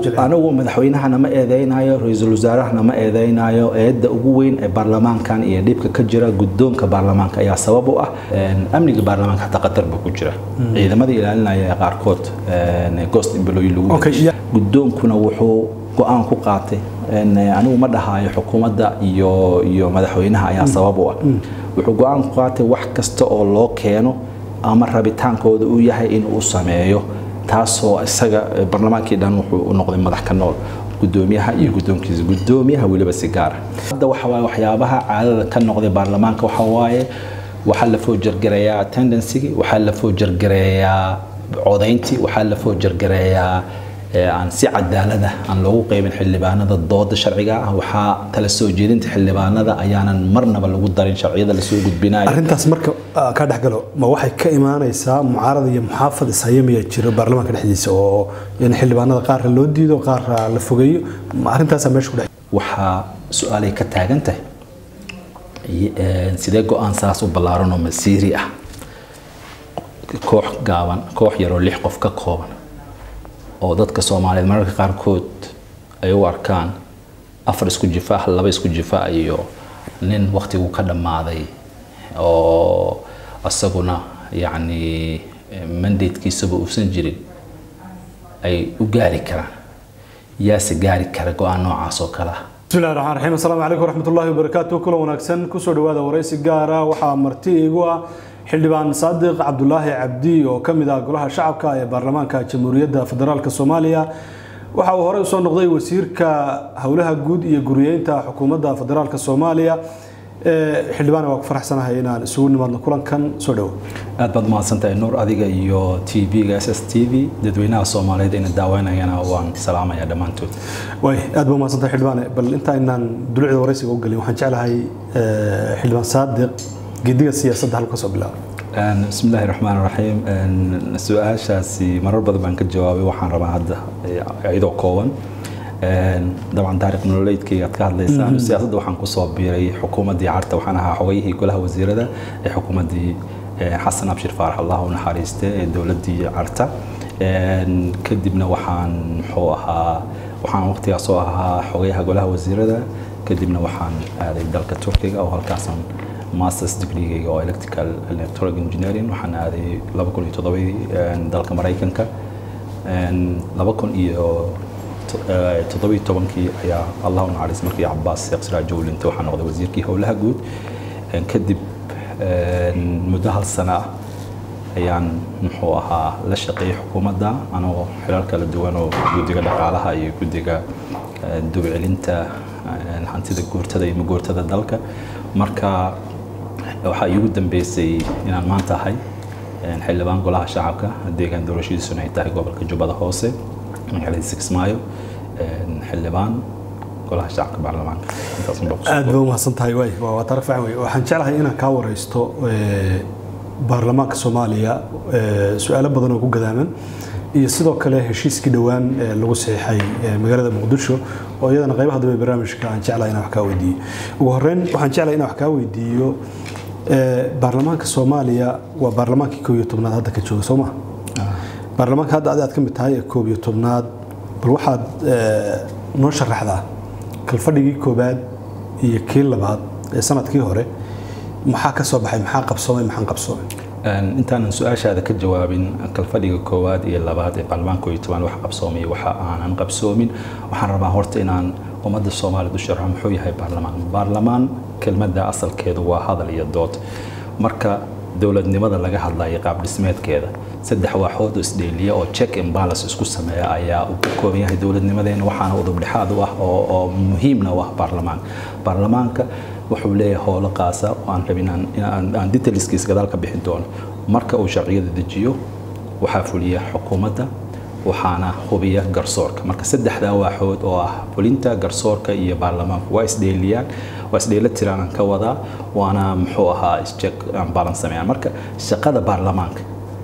jilcin anigu madaxweynahana ma eedeynayo ra-iisul wasaarahana ma eedeynayo eedda ugu weyn ee baarlamaankan iyo dhibka ka jira guddoonka baarlamaanka ayaa sabab u ah Een, amniga baarlamaanka xataa qatar ba ku jira ciidamada ilaalinaya ee qaarkood een, ghost employee lagu Okay, bedeshay. yeah. guddoonkuna wuxuu go-aan ku qaatay een, anigu ma dhahayo xukuumadda iyo iyo madaxweynaha ayaa sabab u ah wuxuu go-aan ku qaatay wax kasta oo loo keeno ama rabitaankooda uu yahay inuu sameeyo taasoo isaga eh, barlamaankii dhan wuxuu u noqday madax ka nool gudoomiyaha iyo guddoonkiisa gudoomiyaha weliba si gaara hadda waxa waaye waxyaabaha caadada ka noqday baarlamaanka waxa waaye waxaa la foojargareeyaa attendancygii waxaa la foojargareeyaa codayntii waxaa la foojargareeyaa ee aan si cadaalada aan loogu qaybin xildhibaanada dooda sharciga ah waxaa tala soo jeedinta xildhibaanada ayaanan marnaba lagu darin sharciyada lasoo gudbinayo arrintaas marka ah, ka dhexgalo ma waxay ka imaanaysaa mucaarad iyo muxaafad ishayamiya jiro baarlamaanka dhexdiisa oo in xildhibaanada qaarka loo diido qaarka la fogeeyo ma arrintaasaa meesha ku dhex waxaa su-aalay ka taagan tahay iyo, een, sidee go-aan saas u ballaaran oo masiiri ah koox gaaban koox yaroo lix qof ka kooban oo dadka soomaaliyeed mararka qaarkood ay u arkaan afar isku jifa ah laba isku jifa ah iyo nin waqtigu ka dhammaaday oo isaguna yacni mandatekiisaba uusan jirin ay u gaari karaan yaase gaari kara go-aan noocaas oo kale ah بسم الله الرحمن الرحيم السلام عليكم ورحمة الله وبركاته كل وناكسن كسر دوادا ورئيس جارة وحا مرتي إيجوا xildhibaan saadiq cabdulaahi cabdi oo ka mid ah golaha shacabka ee baarlamaanka jamhuuriyadda federaalk soomaaliya waxa uu horey usoo noqday wasiirka howlaha guud iyo guriyeynta xukuumadda federaalk soomaaliya xildhibaan waa ku faraxsanahay inaan isugu nimaadno kulankan soo dhowo aad baad mahadsantahay nuur adiga iyo t v-ga s s t v dadweynaha soomaaliyeed ina daaweynayana waan salaamayaa dhammaantood way aad baa mahadsantahay xildhibaane bal inta inaan dulucda waraysiga u gelin waxaan jeclahay xildhibaan saadiq gediga siyaasadda halka soo bilaabo bismi illaahi raxmaan raxiim su-aashaasi marar badan baan ka jawaabay waxaan rabaa hadda iyadoo kooban dabcan taariikh nololeydkayga aad ka hadlaysaan siyaasadda waxaan kusoo biiray xukuumaddii carta waxaan ahaa xogayihii golaha wasiirada ee xukuumaddii xasan abshir faarax allah u naxariiste ee dowladdii carta kadibna waxaan muxuu ahaa waxaan waqtigaas oo ahaa xogayaha golaha wasiirada kadibna waxaan aaday dalka turkiga oo halkaasaan masters degreegayga oo electrical electronic engineering waxaan aaday laba kun iyo toddobadii dalka maraykanka laba kun iyo toddobiyo tobankii ayaa allah u naxariis markii cabaas sheekh siraaj jowlinta waxaa noqday wasiirkii howlaha guud kadib muddo hal sana ah ayaan muxuu ahaa la shaqeeyay xukuumadda anoo xilal kala duwan oo guddiga dhaqaalaha iyo guddiga dubcelinta hantida guurtada iyo maguurtada dalka marka waxaa iigu dambeysay inaan maanta ahay xildhibaan golaha shacabka deegaan doorashadiisuna ay tahay gobolka jubbada hoose magaalada sixmaayo xildhibaan golaha shacabka baarlamaanka aad baa umahadsan tahay waay waa taariikh fiican wey waxaan jeclahay inaan kaa waraysto baarlamaanka soomaaliya su-aalo badan oo ku gadaaman iyo sidoo kale heshiiskii dhowaan lagu saxiixay magaalada muqdisho oo iyadana qaybaha dambe barnaamijka aan jeclahay inaan wax kaa weydiiyo ugu horreyn waxaan jeclahay inaan wax kaa weydiiyo baarlamaanka soomaaliya waa baarlamaankii koob iyo tobnaad hadda ka jooga soo ma baarlamaanka hadda adi aad ka mid tahay ee koob iyo tobnaad bal waxaad noo sharaxdaa kalfadhigii koobaad iyo kii labaad ee sanadkii hore maxaa ka soo baxay maxaa qabsoomay maxaan qabsoomay intaanan su-aashaada ka jawaabin kalfadhiga koowaad iyo labaad ee baarlamaanka iyo tobaan wax qabsoomay waxa aanan qabsoomin waxaan rabaa horta inaan ummadda soomaaliyad u sharxo muxuu yahay baarlamaan baarlamaan kelmadda asalkeedu waa hadal iyo dood marka dowladnimada laga hadlayo qaab dhismeedkeeda saddex waaxood oo isdheeliya oo check and balance isku sameeya ayaa uu ka kooban yahay dowladnimadeena waxaana udub dhexaad u ah oo muhiimna u ah baarlamaanka baarlamaanka wuxuu leeyahay howlo qaasa oo aan rabin aan detailskiis gadaal ka bixin doono marka uu sharciyada dejiyo waxaa fuliya xukuumadda waxaana hubiya garsoorka marka saddexdaa waaxood oo ah fulinta garsoorka iyo baarlamaanku waa isdheeliyaan waa isdheela tiraan aan ka wadaa waana muxuu ahaa isjek aan balan sameeyaan marka shaqada baarlamaanka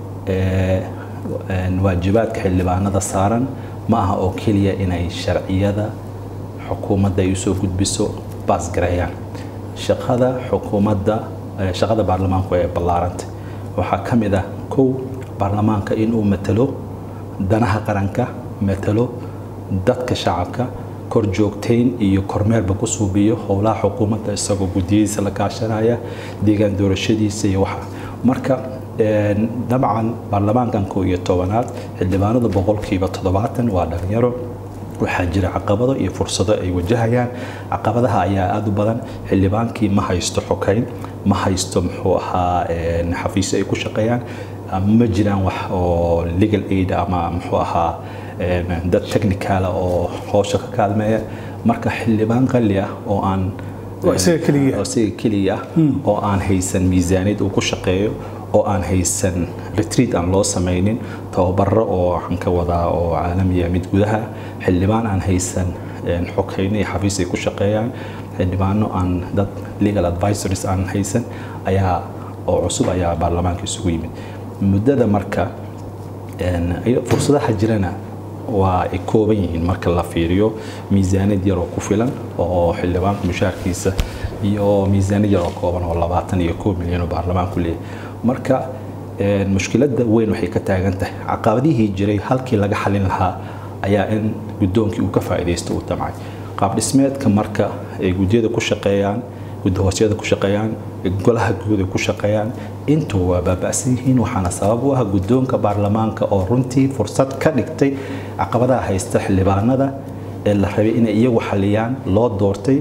waajibaadka xildhibaanada saaran ma aha oo keliya inay sharciyada xukuumadda ay usoo gudbiso baasgareeyaan shaqada xukuumadda shaqada baarlamaanku ee ballaaranta waxaa ka mid ah kow baarlamaanka inuu matalo danaha qaranka matalo dadka shacabka kor joogtayn iyo kormeerba ku suubiyo howlaha xukuumadda isagoo gudiyadiisa la kaashanaya deegaan doorashadiisa iyo waxa marka dabcan baarlamaankan koo iyo tobanaad xildhibaanada boqolkiiba toddobaatan waa dhalinyaro waxaa jira caqabado iyo fursado ay wajahayaan caqabadaha ayaa aada u badan xildhibaankii ma haysto xokayn ma haysto muxuu ahaa xafiisyo ay ku shaqeeyaan ma jiraan wax oo legal aid ama muxuu ahaa dad technicala oo howsha ka kaalmeeya marka xildhibaan qali ah oo aan isaga keliya oo aan haysan miisaaniyad uu ku shaqeeyo oo aan haysan retreat aan loo samaynin tababaro oo waxaan ka wadaa oo caalamiya mid gudaha xildhibaan aan haysan xokayn iyo xafiis ay ku shaqeeyaan xildhibaano aan dad legal advisories aan haysan ayaa oo cusub ayaa baarlamaanka isugu yimid muddada marka fursadaha jirana waa ay kooban yihiin marka la fiiriyo miisaaniyad yaroo ku filan oo xildhibaanka mushaarkiisa iyo miisaaniyad yaroo kooban oo labaatan iyo koob milyan oo baarlamaanku leeyahay marka mushkiladda weyn waxay ka taagan tahay caqabadihii jiray halkii laga xalin lahaa ayaa in guddoonkii uu ka faa'iidaysto uu damcay qaab dhismeedka marka ay guddiyada ku shaqeeyaan gudahoosyada ku shaqeeyaan golaha guud ay ku shaqeeyaan intuu waa baaba'san yihiin waxaana sabab u ah guddoonka baarlamaanka oo runtii fursad ka dhigtay caqabadaha haysta xildhibaanada ee la rabay inay iyagu xaliyaan loo doortay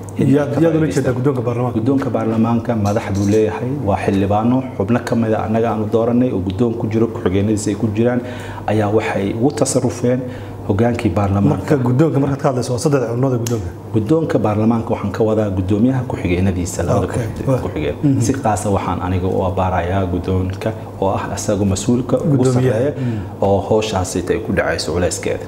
guddoonka baarlamaanka madax buu leeyahay waa xildhibaano xubno ka mida annaga aanu dooranay oo guddoon ku jiro ku-xigeenadiisa ay ku jiraan ayaa waxay ugu tasarufeen hogaankii baarlamaanka guddoonka markaad ka hadlayso waa saddex xubnood guddoonka guddoonka baarlamaanka waxaan ka wadaa guddoomiyaha ku-xigeenadiisa labada ku-xigeen si qaasa waxaan aniga u abaarayaa guddoonka oo ah isagu mas-uulka ugu sarreeya oo howshaasi ay ku dhacayso culayskeeda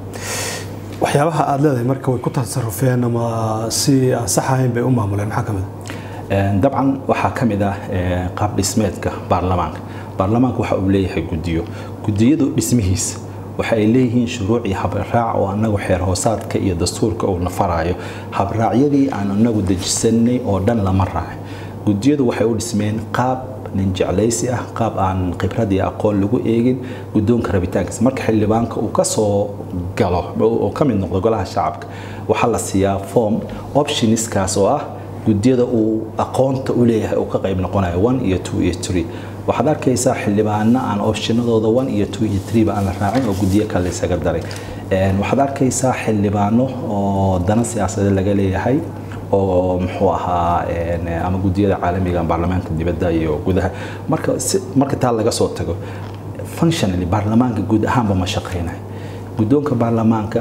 waxyaabaha aad leedahay marka way ku tasarufeen ama si aan sax ahayn bay u maamuleen maxaa ka mid dabcan waxaa ka mid ah qaab dhismeedka baarlamaanka baarlamaanka waxa uu leeyahay guddiyo guddiyadu dhismihiisa waxa ay leeyihiin shuruuc iyo habraac oo annagu xeer hoosaadka iyo dastuurka uu nafaraayo habraacyadii aan anagu dejisanay oo dhan lama raacay guddiyadu waxay u dhismeen qaab nin jeclaysi ah qaab aan khibrad iyo aqoon lagu eegin guddoonka rabitaankiisa marka xildhibaanka uu ka soo galo oo ka mid noqdo golaha shacabka waxaa la siiyaa form optionskaas oo ah guddiyada uu aqoonta u leeyahay uu ka qayb noqonayo one iyo two iyo three waxaad arkaysaa xildhibaano aan optionadooda one iyo two iyo three ba aan la raacin oo guddiyo kale isaga daray waxaad arkaysaa xildhibaano oo dana siyaasadeed laga leeyahay oo muxuu ahaa ama guddiyada caalamiga baarlamaanka dibadda iyo gudaha marka marka taa laga soo tago functionally baarlamaanka guud ahaanba ma shaqaynayo guddoonka baarlamaanka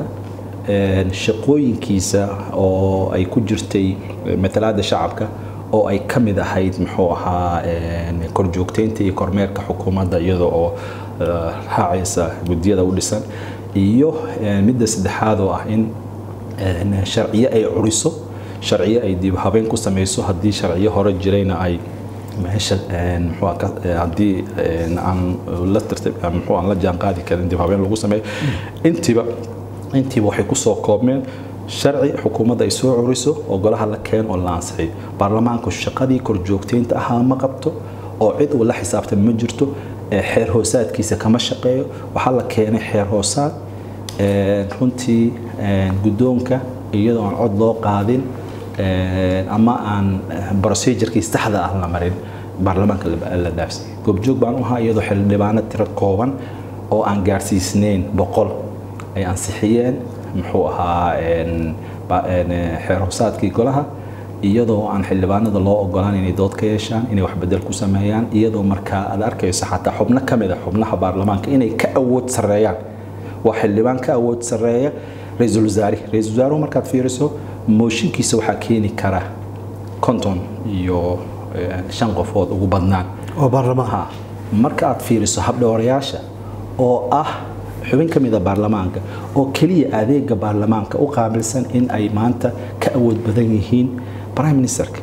shaqooyinkiisa oo ay ku jirtay matalaada shacabka oo ay ka mid ahayd muxuu ahaa korjoogteynta iyo kormeerka xukuumadda iyada oo raacaysa guddiyada u dhisan iyo midda saddexaad oo ah in sharciyo ay curiso sharciyo ay dib habeen ku samayso haddii sharciyo hore jirayna ay meesha haddii aan la tirtay muxuu aan la jaan qaadi karin dib habeen lagu sameeyo intiiba intiiba waxay ku soo koobmeen sharci xukuumadda ay soo curiso oo golaha la keen oo la ansixiyo baarlamaanku shaqadii korjoogteynta ahaa ma qabto oo cid uu la xisaabtan ma jirto xeer hoosaadkiisa kama shaqeeyo waxaa la keenay xeer hoosaad runtii guddoonka iyadoo aan cod loo qaadin ama aan procedurkii saxda ah la marin baarlamaanka la dhaafsay goobjoog baan u ahaa iyadoo xildhibaano tiro kooban oo aan gaarsiisnayn boqol ay ansixiyeen muxuu ahaa xeer hoosaadkii golaha iyadoo aan xildhibaanada loo ogolaan inay dood ka yeeshaan inay wax bedel ku sameeyaan iyadoo markaa aad arkayso xataa xubno ka mid a xubnaha baarlamaanka inay ka awood sarreeyaan waa xildhibaan ka awood sarreeya ra-iisul wasaare ra-iisul wasaaruhu markaad fiiriso mooshinkiisa waxaa keeni kara konton iyo shan qofood ugu badnaan oo baarlamaanka marka aad fiiriso habdhowrayaasha oo ah xubin ka mid a baarlamaanka oo keliya adeega baarlamaanka u qaabilsan in ay maanta ka awood badan yihiin prime ministerka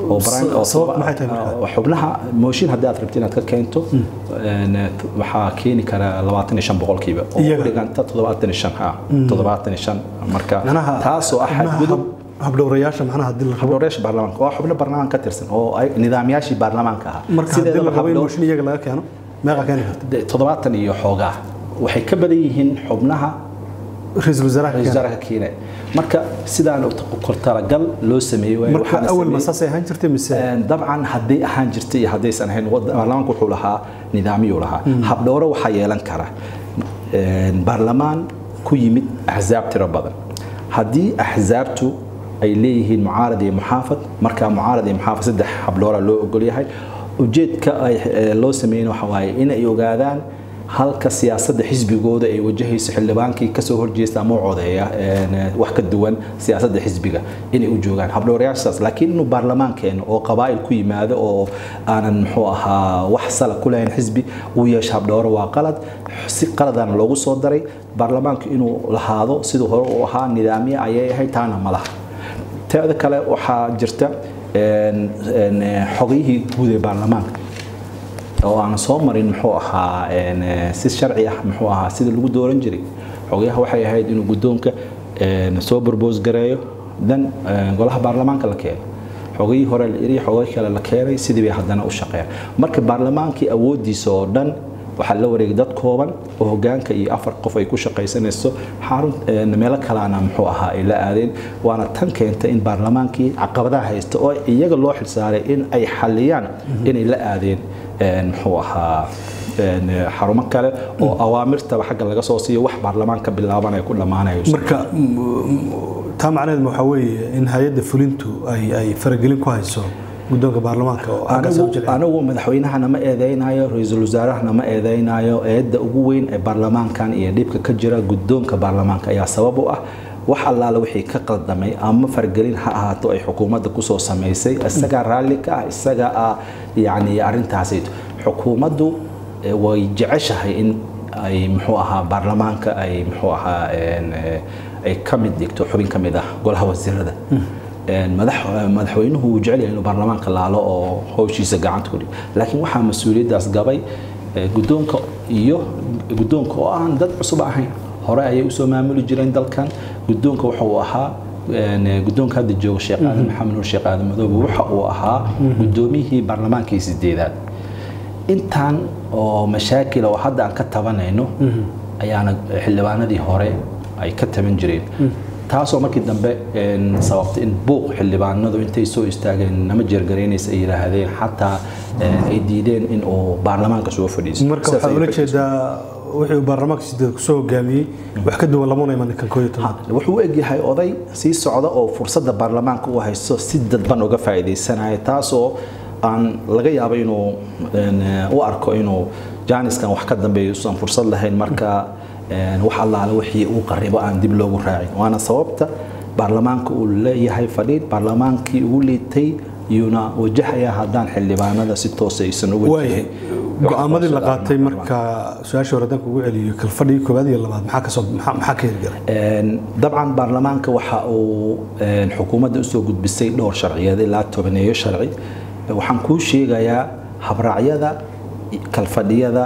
xubnaha mooshin haddii aad rabto inaad ka keento waxaa keeni kara labaatan iyo shan boqolkiiba oo u dhiganta toddobaatan iyo shan ha toddobaatan iyo shan marka taasoo ah xadgudub habdhowrayaasha macnaha hadii la rabo habdhowrayaasha baarlamaanka waa xubno baarlamaanka ka tirsan oo ay nidaamyaashii baarlamaanka ahaa marka haddii la rabo in mooshin iyaga laga keeno meeqa keeni karta toddobaatan iyo xoogaa waxay ka badan yihiin xubnaha ra-iisul wasaaraha ra-isul wasaaraha keenaya marka sidaan kortalagal loo sameeyey waaye marka waxaana awal ma sameeyey- saasay ahaan jirtay mise dabcan hadday ahaan jirtay iyo haddaysan ahayn wad- baarlamaanku wuxuu lahaa nidaamiyuu lahaa habdhowro waxaa yeelan kara een, baarlamaan ku yimid axsaab tiro badan haddii axsaabtu ay leeyihiin mucaarad iyo muxaafad markaa mucaarad iyo muxaafad saddex habdhowra loo ogol yahay ujeedka ay eh, loo sameeyeen waxa waaye inay ogaadaan halka siyaasadda xisbigooda ay wajahayso xildhibaankii kasoo horjeesta ama u codeeya een, wax ka duwan siyaasadda xisbiga inay u joogaan habdhowrayaashaas laakiin inuu baarlamaankeena oo qabaa'il ku yimaado oo aanan muxuu ahaa wax sala ku lahayn xisbi uu yeesho habdhowro waa qalad si qaladana loogu soo daray baarlamaanku inuu lahaado siduu hore u ahaa nidaamye ayay ahayd taana ma laha teeda kale waxaa jirta een, een, xogiyihii guud ee baarlamaanka oo aan soo marin muxuu ahaa een, eh, si sharci ah muxuu ahaa sida lagu dooran jiray xogayaha waxay ahayd inuu guddoonka een, soo borboos gareeyo dan eh, golaha baarlamaanka la keeno xogayii hore la iri xogay kale la keenay sidii bay haddana u shaqeeyaan marka baarlamaankii awoodiisa oo dhan waxaa la wareegay dad kooban oo hogaanka iyo afar qof ay ku shaqaysanayso xarun een, meelo kalena muxuu ahaa ay la aadeen waana tan keentay in baarlamaankii caqabadaha haysta oo iyaga loo xilsaaray in ay xaliyaan inay la aadeen een, muxuu ahaa een, xarumo kale oo awaamirtaba xagga laga soo siiyo wax baarlamaan ka bilaabanaya ku dhammaanayo marka m- taa macnaheed waxaa weeye in hay-adda fulintu ay ay faragelin ku hayso guddoonka baarlamaanka oo halkaas u anigu jilcin. anigu madaxweynahana ma eedeynayo ra-iisul wasaarahana ma eedeynayo eedda ugu weyn ee baarlamaankan iyo dhibka ka jira guddoonka baarlamaanka ayaa sabab u ah wax allaale wixii ka qaldamay ama fargelin ha ahaato ay xukuumadda kusoo samaysay isagaa raalli ka ah isaga ah yacni arrintaasayto xukuumaddu eh, way jeceshahay in ay muxuu ahaa baarlamaanka ay muxuu ahaa een, eh, ay ka mid dhigto xubin ka mid ah golaha wasiirada Een, madax- madaxweynuhu wuu jecel yahay inuu baarlamaanka laalo oo howshiisa gacanta ku dhigo laakiin waxaa mas-uuliyaddaas gabay eh, guddoonka iyo guddoonka oo aan dad cusub ahayn hore ayay usoo maamuli jireen dalkan guddoonka waxa uu ahaa een, guddoonka hadda jooga sheekh aadan maxamed nuur sheekh aadan madoobe waxa uu ahaa guddoomiyihii baarlamaankii sideedaad intaan oo mashaakil oo hadda aan ka tabanayno ayaana xildhibaanadii hore ay ka taban jireen taasoo markii dambe een, sababtay in buuq xildhibaanadu intay soo istaageen nama jeergaraynaysa ay yidhaahdeen xataa een, ay diideen in uu baarlamaanka soo fadhiisto marka Sidaas waxaa ayay ula fadhiisteen. jeedaa wixii uu baarlamaanka sideed kusoo hogaamiyey wax ka duwan lamuna iman kan koo iyo toban wuxuu u egyahay oday sii socda oo fursadda baarlamaanka u haysto si dadban uga faa'iidaysanaya taasoo aan laga yaabo inuu een, u arko inuu jaaniskan wax ka dambeeyo usan fursad lahayn marka een, wax allaale wixii uu qaribo aan dib loogu raacin waana sababta baarlamaanka uu leeyahay fadhiid baarlamaankii ugu liitay iyuuna wajahaya haddaan xildhibaanada si toos aysan uga waay jirin go-aamadii la qaatay marka su-aasha hore haddaan kugu celiyo kalfadhigii koowaad iyo labaad maxaa kasoo maxaa maxaa ka hirgalay Een, dabcan baarlamaanka waxa uu een, xukuumadda usoo gudbisay dhowr sharciyeed ilaa tobaneeyo sharci waxaan kuu sheegayaa habraacyada kalfadhiyada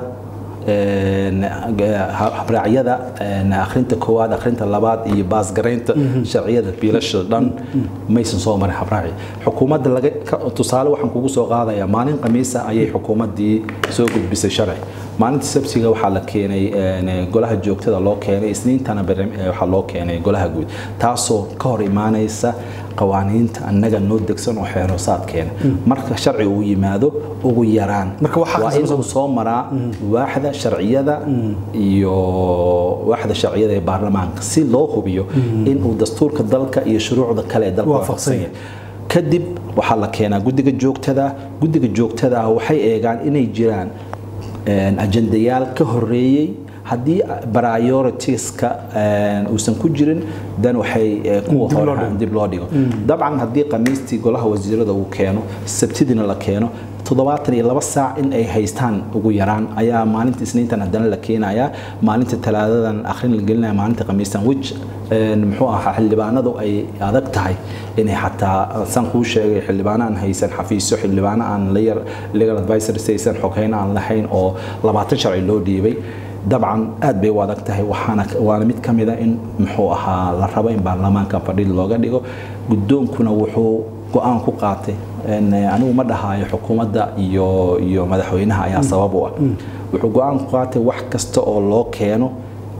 een, ha- habraacyada een, akhrinta koowaad akhrinta labaad iyo baasgaraynta sharciyada biilasha dhan maysan soo marin habraaci xukuumadda laga ka- tusaale waxaan kugu soo qaadayaa maalin khamiisa ayay xukuumaddii soo gudbisay sharci maalinta sabsiga waxaa la keenay een, golaha joogtada loo keenay isniintana barnaam- eh, waxaa loo keenay golaha guud taasoo ka hor imaanaysa qawaaniinta annaga noo degsan oo xeeroosaadkeena marka sharci uu yimaado ugu yaraan Marka waxaa waa khasban inuu soo maraa waaxda sharciyada iyo waaxda sharciyada ee baarlamaanka si loo hubiyo inuu dastuurka dalka iyo shuruucda kale ee dalka Waafaqsan waafaqsan yahay kadib waxaa la keenaa guddiga joogtada guddiga joogtada ah waxay eegaan inay jiraan een, ajendayaal ka horeeyey haddii prioritiska een, uusan ku jirin dan waxay eh, kuwa Dib loo hore dhigo. dib loo dhigo dabcan haddii khamiistii golaha wasiirada uu keeno sabtidina la keeno toddobaatan iyo laba saac in ay haystaan ugu yaraan ayaa maalinta isniintan haddana la keenayaa maalinta talaadadan akhrin la gelinaya maalinta khamiistan which een, muxuu ahaa xildhibaanadu ay adag tahay inay xataa san kuu sheegay xildhibaano aan haysan xafiisyo xildhibaano aan la yar legal advisors haysan xoghayn aan lahayn oo labaatan sharci loo dhiibay dabcan aad bay u adag tahay waxaana waana mid ka mida in muxuu ahaa la rabo in baarlamaanka fadhiid looga dhigo guddoonkuna wuxuu go-aan ku qaatay een, anigu ma dhahaayo xukuumadda iyo iyo madaxweynaha ayaa sabab u ah wuxuu go-aan ku qaatay wax kasta oo loo keeno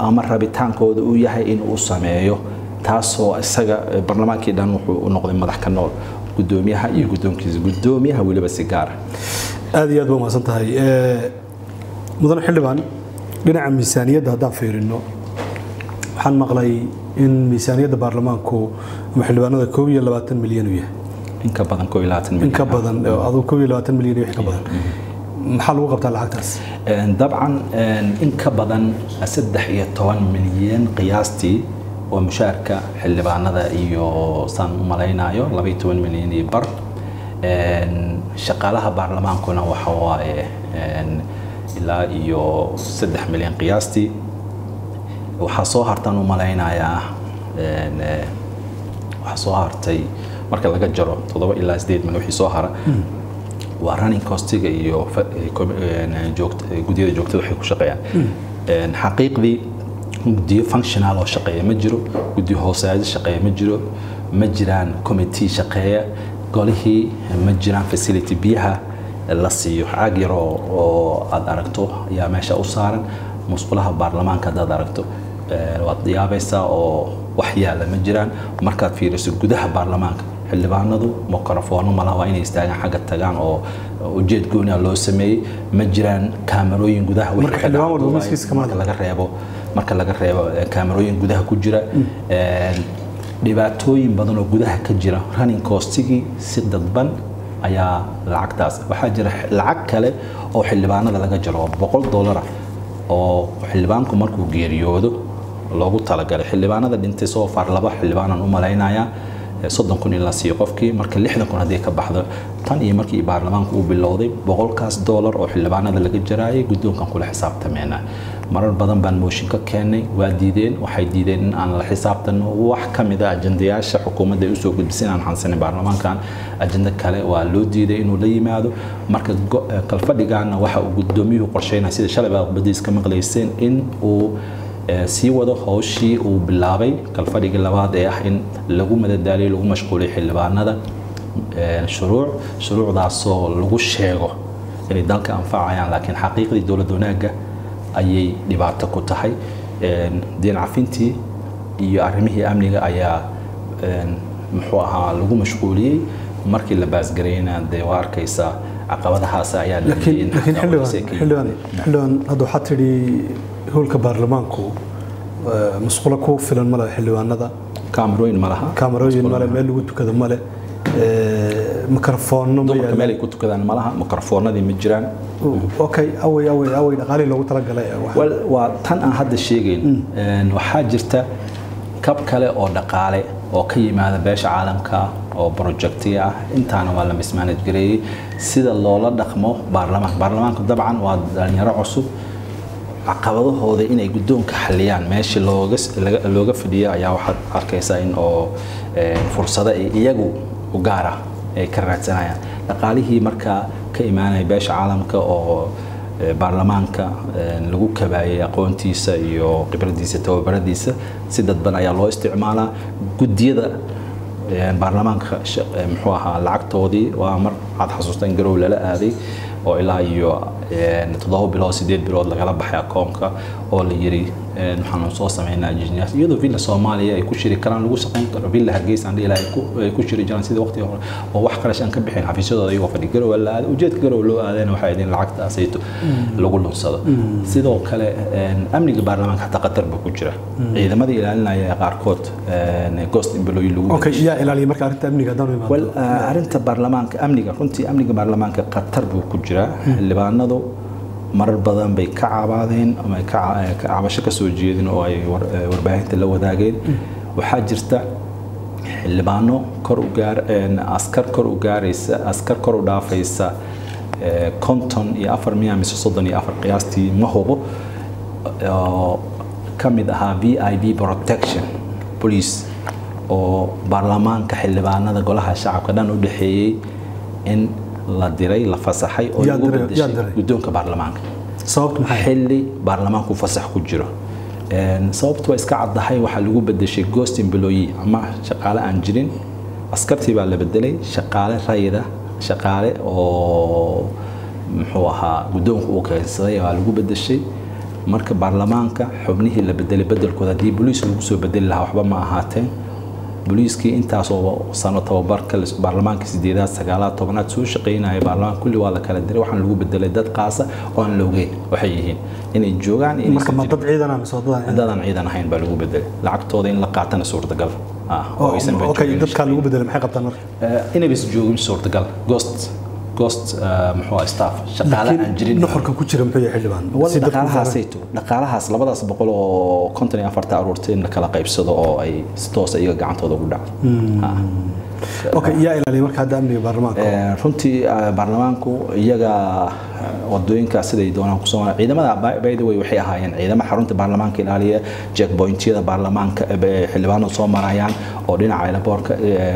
ama rabitaankooda uu yahay inuu sameeyo taasoo isaga barlamaankii dhan wuxuu u noqday madax ka nool gudoomiyaha iyo gudoonkiisa gudoomiyaha weliba si gaara aad iyo aad baa mahadsan tahay mudane xildhibaan dhinaca miisaaniyadda haddaan fiirino waxaan maqlay in miisaaniyadda baarlamaanku ama xildhibaanada koob iyo labaatan milyan uu yahay in ka badan koob iyo labaatan milyan in ka badan aduu koob iyo labaatan milyan iyo wix ka badan maxaa lagu qabtaa lacagtaas dabcan in ka badan saddex iyo toban milyan qiyaastii waa mushaarka xildhibaanada iyo saan u malaynayo laba iyo toban milyan iyo bar shaqaalaha baarlamaankuna waxa waaye ilaa iyo saddex milyan qiyaastii waxaa soo hartaan u malaynayaa waxaa soo hartay marka laga jaro toddoba ilaa sideed milyan wixii soo hara waa running costiga iyo guddiyada joogtada waxay ku shaqeeyaan xaqiiqdii guddiyo functional oo shaqeeya ma jiro guddiyo hoosaado shaqeeya ma jiro ma jiraan committee shaqeeya golihii ma jiraan facility biyaha la siiyo caag yar oo aad aragto ayaa meesha u saaran musqulaha baarlamaanka haddaad aragto waad yaabaysaa oo wax yaalla ma jiraan markaad fiiriso gudaha baarlamaanka xildhibaanadu mikrofoono malaha waa inay istaagaan xagga tagaan oo ujeed gooniya loo sameeyey ma jiraan kaamarooyin gudaha marka laga reebo marka laga reebo kaamarooyin gudaha ku jira dhibaatooyin badan oo gudaha ka jira running costigii si dadban ayaa lacagtaas waxaa jira lacag kale oo xildhibaanada laga jaro boqol dollara oo xildhibaanku markuu geeriyoodo loogu talagalay xildhibaanada dhintay soo far laba xildhibaanaan u malaynayaa soddon kun in la siiyo qofkii marka lixdan kun haddii ka baxdo tan iyo markii baarlamaanku uu bilowday boqolkaas doolar oo xildhibaanada laga jaraayay guddoonkan kula xisaabtameena marar badan baan mooshin ka keennay waa diideen waxay diideen in aan la xisaabtano wax ka mid a ajandayaasha xukuumadda ay usoo gudbisay inaan xansanin baarlamaankan ajanda kale waa loo diiday inuu la yimaado marka kalfadhigaana waxa uu guddoomiyuhu qorsheynaya sida shalay baa badiis ka maqlayseen in uu sii wado howshii uu bilaabay kalfadhigii labaad ee ah in lagu madadaaliyo lagu mashquuliyo xildhibaanada shuruuc shuruucdaasoo lagu sheego inay dalka anfacayaan laakiin xaqiiqdii dowlad wanaagga ayay dhibaato ku tahay diin cafintii iyo arrimihii amniga ayaa muxuu ahaa lagu mashquuliyey markii la baasgarayna dee waa arkaysaa caqabadahaas ayaa laakiin xildhibaan xildhibaan hadda waxaa tidhi howlka baarlamaanku musqulo ku filan male xildhibaanada kaamarooyin ma laha kaamarooyin male meel lagu tukado male mikrofoono dumarka meel ay ku tukadaan ma laha mikrofoonadii ma jiraan okay awey awey awey dhaqaalihii loogu talagalay waa tan aan hadda sheegayn waxaa jirta kab kale oo dhaqaale oo ka yimaada beesha caalamka oo projectiga ah intaana waa la mismanage gareeyey sida loola dhaqmo baarlamaanka baarlamaanku dabcan waa dhalinyaro cusub caqabadahooda inay guddoonka xaliyaan meeshii looga looga fadhiya ayaa waxaad arkaysaa in oo fursado ay iyagu u gaara ay ka raadsanayaan dhaqaalihii markaa ka imaanaya beesha caalamka oo baarlamaanka lagu kabaayay aqoontiisa iyo khibradiisa tababaradiisa si dadban ayaa loo isticmaalaa guddiyada baarlamaanka muxuu ahaa lacagtoodii waa mar aad xasuusta in garow lala aaday oo ilaa iyo toddoba bilood sideed bilood lagala baxay akoonka oo la yiri waxaanu soo sameynaa engineers iyadoo villa soomaaliya ay ku shiri karaan lagu shaqayn karo villa hargeysa aan dhihi ay ku shiri jiraan sidii waqtiga hore oo wax qarash aan ka bixin xafiisyadooda iyagoo fadhi garow la aaday ujeedka garow loo aadayna waxay idin lacagtaasayto lagu lunsado sidoo kale amniga baarlamaanka xataa qatar buu ku jira ciidamadii ilaalinaya qaarkood ghost employee lagu okay yaa ilaaliya marka arrinta amniga haddaan imaado wal arrinta baarlamaanka amniga runtii amniga baarlamaanka qatar buu ku jiraa xildhibaanadu marar badan bay ka cabaadeen ama ka cabasho ka soo jeedin oo ay warbaahinta la wadaageen waxaa jirta xildhibaano kor u gaar askar kor u gaaraysa askar kor u dhaafaysa konton iyo afar miya mise soddon iyo afar qiyaastii ma hubo oo ka mid ahaa v i b protection police oo baarlamaanka xildhibaanada golaha shacabka dhan u dhexeeyey in la diray la fasaxay oo lagu bedeshay guddoonka baarlamaanka xilli baarlamaanku fasax ku jiro sababtu waa iska caddahay waxaa lagu bedeshay ghost employee ama shaqaale aan jirin askartii baa la bedelay shaqaale rayida shaqaale oo muxuu ahaa guddoonku uu keensaday waa lagu bedeshay marka baarlamaanka xubnihii la bedelay bedelkooda haddii boliis lagu soo bedeli lahaa waxba ma ahaateen boliiskii intaasoo sano tababarka baarlamaanka sideedaad sagaalaad tobanaad soo shaqaynaya baarlamaanka kulli waa la kala diray waxaan lagu bedelay dad qaasa oo aan la ogeyn waxay yihiin inay joogaan marka ma dad ciidan ama soo dadaan dadaan ciidan ahayn baa lagu bedelay lacagtooda in la qaatana suurtagal ah oo aysan okay dadka lagu bedelay maxay qabtaan marka inaysan joogin suurtagal ghost ghost muxuu ah staff shaqaale aan jirin nuxurka ku jira muxuu yahay xildhibaan dhaqaalahaasayto dhaqaalahaas labadaas boqol oo konton iyo afarta aruurtay in la kala qaybsado oo ay si toosa iyaga gacantooda ugu dhacdo okay yaa ilaaliya marka hadda amniga baarlamaanka runtii baarlamaanku iyaga wadooyinka siday doonaan kusoo maraa ciidamada by the way waxay ahaayeen ciidamo xarunta baarlamaanka ilaaliya checkpointyada baarlamaanka xildhibaanadu soo marayaan oo dhinaca aeroboortka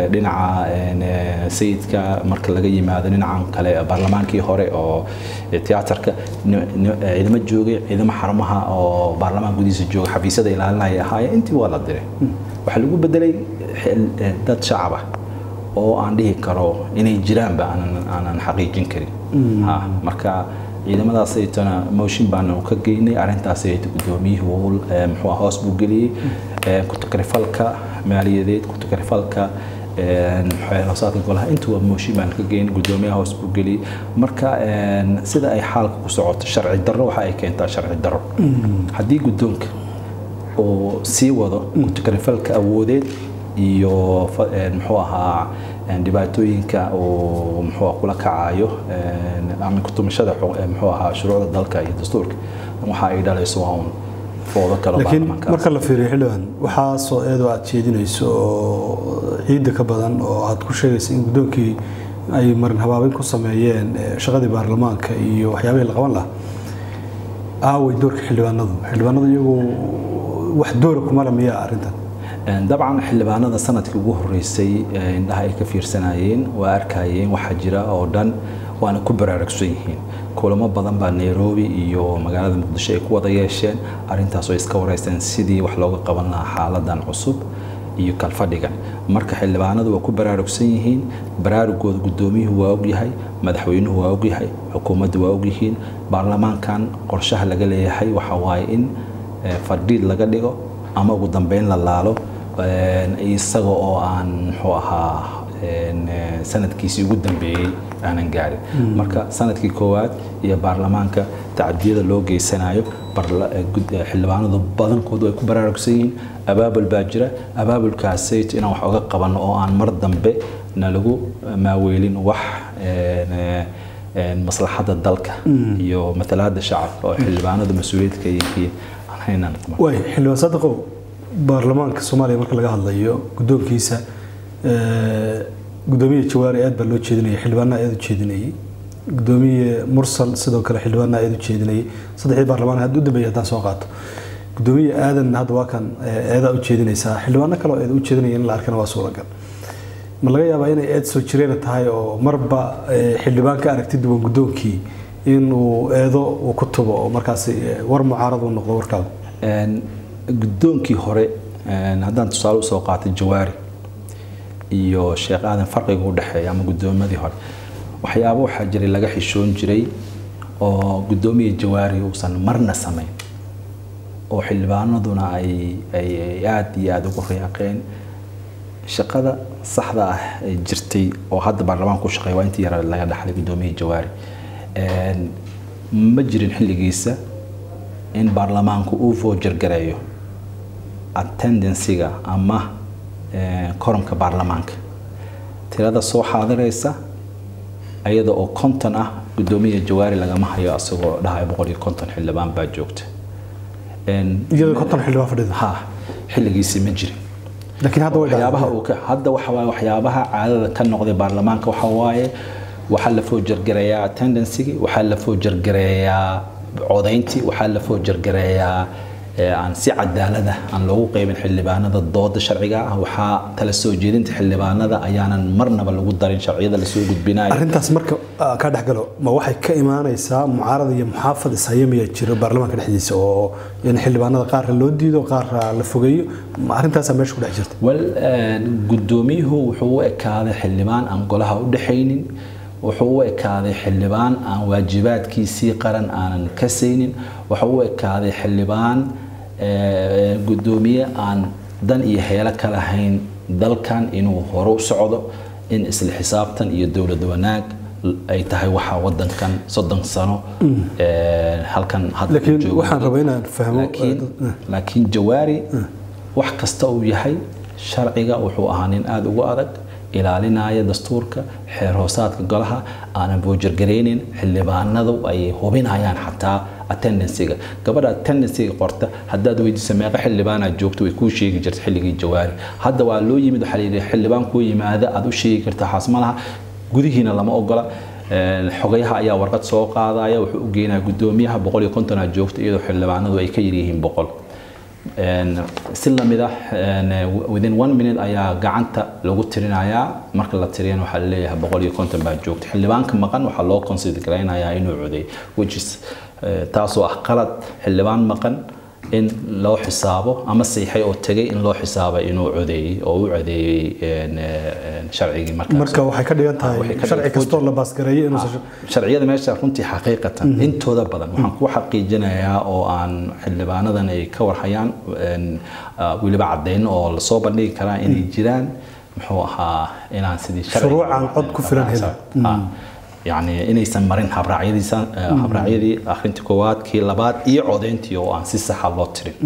dhinaca sayidka marka laga yimaado dhinacan kale baarlamaankii hore oo tiyaatarka ciidamo joogay ciidamo xarumaha oo baarlamaanka gudihiisa jooga xafiisyada ilaalinaya ahaayeen intii waa la diray waxaa lagu bedelay dad shacaba oo aan dhihi karo inay jiraanba aanan xaqiijin karin marka ciidamadaasaytona motion baanu ka geynay arrintaasayta gudoomiyuhu muxuu hoos buu geliyey kutakrifalka maaliyadeed kutakrifalka xeelasaadka golaha intuba mooshin baan ka geynay gudoomiyaha hoos buu geliyey marka sida ay xaalka ku socoto sharci darro waxa ay keentaa sharci darro haddii guddoonka oo sii wado kutakrifalka awoodeed iyo muxuu ahaa dhibaatooyinka uu muxuu kula kacayo ama kutumashada muxuu ahaa shuruucda dalka iyo dastuurka waxa ay dhalayso waa un foodo kale laakiin marka la fiiriyo xildhibaan waxaasoo eedoo aad jeedinayso oo ciidda ka badan oo aad ku sheegaysa in guddoonkii ay marin habaabin ku sameeyeen shaqadii baarlamaanka iyo waxyaabihii la qaban lahaa aaway doorka xildhibaanadu xildhibaanadu iyagu wax doora kumale miyaa arrintan dabcan xildhibaanada sanadkii ugu horeysay indhaha ay ka fiirsanayeen waa arkayeen waxaa jira oo dhan waana ku baraarugsan yihiin kulamo badan baa nairobi iyo magaalada muqdisho ay ku wada yeesheen arrintaas oo iska wareysteen sidii wax looga qaban lahaa xaaladan cusub iyo kalfadhigan marka xildhibaanadu waa ku baraarugsan yihiin baraarugooda gudoomiyuhu waa ogyahay madaxweynuhu waa ogyahay xukuumaddu waa ogyihiin baarlamaankan qorshaha laga leeyahay waxa waaye in fadhiid laga dhigo ama ugu dambeyn la laalo isaga oo aan muxuu ahaa sanadkiisii ugu dambeeyey aanan gaarin marka sanadkii koowaad iyo baarlamaanka tacdiyada loo geysanayo xildhibaanadu badankoodu ay ku baraarugsan yihiin abaabul baa jira abaabulkaasayt inaan wax oga qabanno oo aan mar dambe na lagu maaweelin wax maslaxadda dalka iyo matalaada shacabka oo xildhibaanadu mas-uuliyadka yihiin waay xildhibaan sadaqow baarlamaanka soomaaliya marka laga hadlayo guddoonkiisa gudoomiye jawaari aad baa loo jeedinaya xildhibaanaha aad u jeedinayay gudoomiye mursal sidoo kale xildhibaanaha aad u jeedinayay saddexdii baarlamaan hadda u dambeeyay haddaan soo qaato gudoomiye aadan hadda waa kan eedaa u jeedinaysaa xildhibaano kale oo eed u jeedinaya in la arkana waa suuragal ma laga yaabaa inay eed soo jireena tahay oo marba xildhibaan ka aragti duwan guddoonkii inuu eedo uu ku tubo oo markaasi war mucaarad uu noqdo warkaada guddoonkii hore haddaan tusaale usoo qaatay jawaari iyo sheekh aadan farqiga u dhexeeya ama guddoomadii hore waxyaabo waxaa jiray laga xishoon jiray oo guddoomiya jawaari uusan marna samayn oo xildhibaanaduna ay ay aada iyo aada ugu riyaaqeen shaqada saxda ah ee jirtay oo hadda baarlamaanka ku shaqeeya waa intii yara laga dhaxlay guddoomiya jawaari ma jirin xilligiisa in baarlamaanku uu foojargareeyo attendansiga ama koramka baarlamaanka tirada soo xaadiraysa ayada oo konton ah guddoomiya jawaari lagama hayo asagoo dhahayo boqol iyo konton xildhibaan baa joogta iyadoo konton xildhibaan fadhida ha xilligiisi ma jirin laakiin hadda way waxyaabaha uu ka hadda waxa waaye waxyaabaha caadada ka noqday baarlamaanka waxa waaye waxaa la foojargareeyaa attendancygii waxaa la foojargareeyaa codayntii waxaa la foojargareeyaa aan si cadaalada aan loogu qaybin xildhibaanada dooda sharciga ah waxaa tala soo jeedinta xildhibaanada ayaanan marnaba lagu darin sharciyada lasoo gudbinayo arrintaas marka ka dhexgalo ma waxay ka imaanaysaa mucaarad iyo muxaafad ishaya miyaa jiro baarlamaanka dhexdiisa oo in xildhibaanada qaarra loo diido qaarra la fogeeyo arrintaasaa meesha ku dhex jirta wal guddoomiyuhu wuxuu u ekaaday xildhibaan aan golaha u dhexaynin wuxuu u ekaaday xildhibaan aan waajibaadkiisii qaran aanan ka saynin wuxuu u ekaaday xildhibaan gudoomiye aan dan iyo heelo ka lahayn dalkan inuu hore u socdo in isla xisaabtan iyo dowlad wanaag ay tahay waxa wadankan soddon sano halkan laakiin waxaan rabaa inaan fahmo laakiin jawaari wax kasta uu yahay sharciga wuxuu ahaa nin aada ugu adag ilaalinaya dastuurka xeer hoosaadka golaha aanan boojargaraynin xildhibaanadu ay hubinayaan xataa attendancyga gabadha attendancyga qorta haddaad weydiisa meeqa xildhibaanaad joogto way kuu sheegi jirta xilligii jawaari hadda waa loo yimid waxaa layidhi xildhibaan kuu yimaada aad u sheegi karta xaasmalaha gudihiina lama ogola xogayaha ayaa warqad soo qaadaya wuxuu u geenaya gudoomiyaha boqol iyo konton aad joogto iyadoo xildhibaanadu ay ka yaryihiin boqol si lamid ah within one minute ayaa gacanta lagu tirinayaa marka la tiriyana waxaa laleeyahay boqol iyo konton baa joogta xildhibaanka maqan waxaa loo consider garaynayaa inuu coday which is taasoo ah qalad xildhibaan maqan in loo xisaabo ama siixay oo tegay in loo xisaabay inuu codeeyey oo u codeeyey sharcigii markaas marka waxay ka dhigan tahay sharci kastoo la baasgareeyay inuu sharciyada meesha runtii xaqiiqatan intooda badan waxaan ku xaqiijinayaa oo aan xildhibaanadan ay ka warhayaan weliba caddayn oo lasoo bandhigi karaa inay jiraan muxuu ahaa inaan sidii shuruucan cod ku filan helin يعني inaysan marin habraacyadiisa habraacyadii akhrintii koowaad kii labaad iyo codeyntii oo aan si saxa loo tirin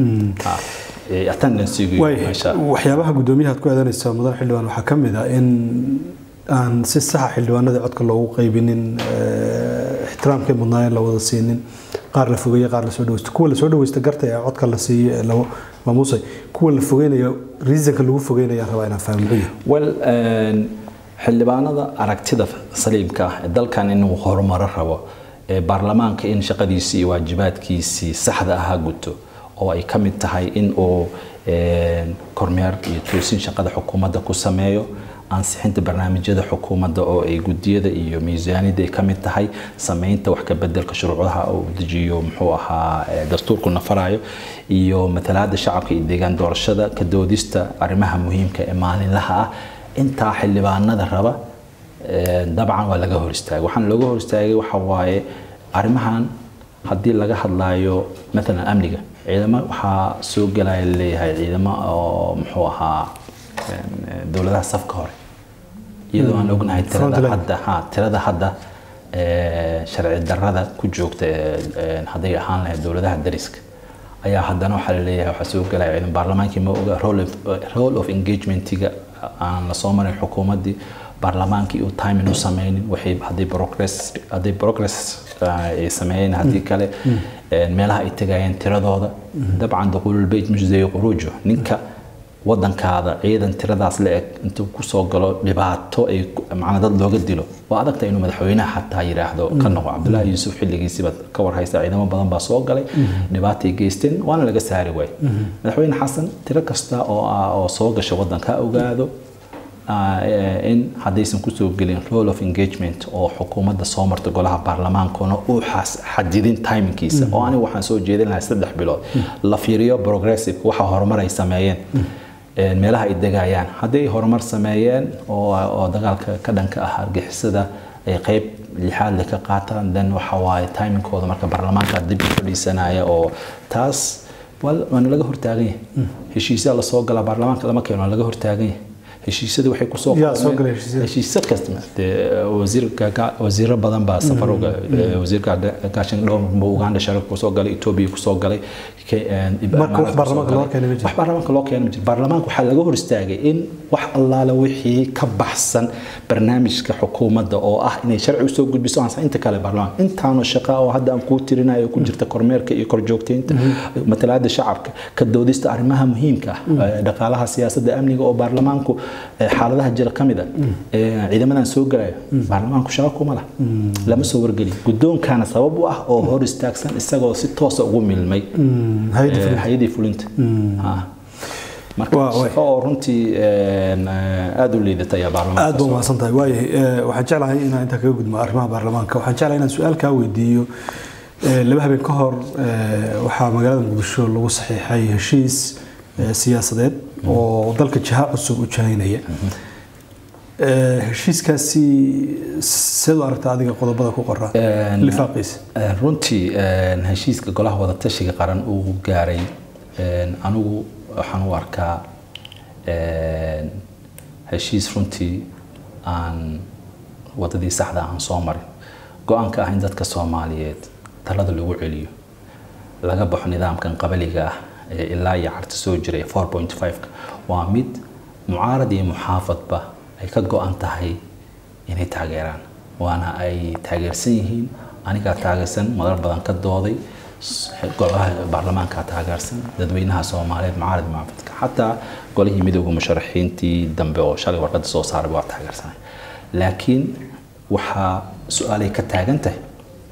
waxyaabaha guddoomiyaha aad ku aadanaysa mudan xildhibaan waxaa ka mid ah in aan si saxa xildhibaanada codka loogu qaybinin ixtiraamkay mudnaayeen la wada siinin qaar la fogeeye qaar lasoo dhaweysto kuwa lasoo dhaweysta garta ee codka la siiye la maamuusay kuwa la fogeynayo reasonka lagu fogeynaya rabaa inaan fahmo well xildhibaanada aragtida saliimka ah ee dalkan inuu horumaro rabo ee baarlamaanka in shaqadiisii iyo waajibaadkiisii saxda ahaa guto oo ay ka mid tahay in uu kormeer iyo toosin shaqada xukuumadda ku sameeyo ansixinta barnaamijyada xukuumadda oo ay gudiyada iyo miisaaniyadda ay ka mid tahay sameynta wax ka bedelka shuruucdaha uu dejiyo muxuu ahaa dastuurku nafarayo iyo matalaada shacabka iyo deegaan doorashada ka doodista arrimaha muhiimka ee maalinlaha ah intaa xildhibaanada raba dabcan waa laga hor istaagay waxaan looga hor istaagay waxa waaye arrimahan haddii laga hadlayo maalan amniga ciidamo waxaa soo gelaya leeyahay ciidamo oo muxuu ahaa dowladaha safka hore iyadoo aan ognahay tirada hadda ha tirada hadda sharci darrada ku joogta hadday ahaan lahayd dowladaha dariska ayaa haddana waxaa la leeyahay waxaa soo gelaya ciidan baarlamaankii ma oga role of engagementiga aan la soo marin xukuumaddii baarlamaankii uu timing u sameynin waxay haddii progress haddii progress ay sameeyeen haddii kale meelaha ay tegayeen tiradooda dabcan duquululbeyt mujzay quruujo ninka wadankaada ciidan tiradaas la eg intuu kusoo galo dhibaato ay macna dad looga dilo waa adagta inuu madaxweynaha xataa yidhaahdo ka noqo cabdullaahi yuusuf xilligiisiiba ka warhaysta ciidamo badan baa soo galay dhibaatay geysteen waana laga saari waay madaxweyne xasan tiro kasta oo ah oo soo gasha wadanka ogaado in haddaysan kusoo gelin role of engagement oo xukuumadda soo marta golaha baarlamaankuna uu xadidin timingkiisa oo aniga waxaan soo jeedin lahaa saddex bilood la fiiriyo progressive waxa horumar ay sameeyeen meelaha ay degayaan hadday horumar sameeyeen oo dagaalka ka dhanka ah argixisada ay qayb lixaad le ka qaataan then waxa waaye timingkooda marka baarlamaanka dib u fadhiisanaya oo taas waana laga hortaagan yahay heshiisyaa lasoo galaa baarlamaanka lama keeno waa laga hortaagan yahay heshiisyada waxay kusoo heshiisyo kasta wasiiro badan baa safar wasiirka gaashan dhowr buu uganda sharaf kusoo galay etoobiya kusoo galay wax baarlamaanka loo keenay wax baarlamaanka loo keenay jir baarlamaanka waxaa laga hor istaagay in wax allaale wixii ka baxsan barnaamijka xukuumadda oo ah inay sharci usoo gudbiso aan inta kale baarlamaanka intaanu shaqa oo hadda aan kuu tirinayo ku jirta kormeerka iyo korjoogteynta matalaada shacabka ka doodista arrimaha muhiimka ah dhaqaalaha siyaasadda amniga oo baarlamaanku xaaladaha jira ka mid a ciidamadan soo galaya baarlamaanku shaqo kuma lah lama soo wargeli guddoonkana sabab u ah oo hor istaagsan isagoo si toosa ugu milmay hay-adii fulinta marka shaqo oo runtii aada u liidata ayaa baarlamaanka aad baa umahadsan tahay waayahay waxaan jeclahay inaan intaa kaga gudmo arrimaha baarlamaanka waxaan jeclahay inaan su-aal kaa weydiiyo laba habeen ka hor waxaa magaalada muqdisho lagu saxiixay heshiis siyaasadeed oo dalka jiha cusub u jihaynaya heshiiskaasi seed u aragta adiga qodobada ku qoran lifaaqiisa runtii heshiiska golaha wadatashiga qaran uu gaaray anigu waxaan u arkaa heshiis runtii aan wadadii saxda aan soo marin go-aanka ah in dadka soomaaliyeed talada lagu celiyo laga baxo nidaamkan qabaliga ah ee ilaa iyo carta soo jiray four point five-ka waa mid mucaarad iyo muxaafadba ay ka go-an tahay inay taageeraan waana ay taageersan yihiin anigaa taageersan madar badan ka dooday golaha baarlamaanka taageersan dadweynaha soomaaliyeed mucaarad muxaafadka xataa golihii midooda musharaxiintii dambe oo shalay warqada soo saaray waa taageersanay laakiin waxaa su-aalay ka taagan tahay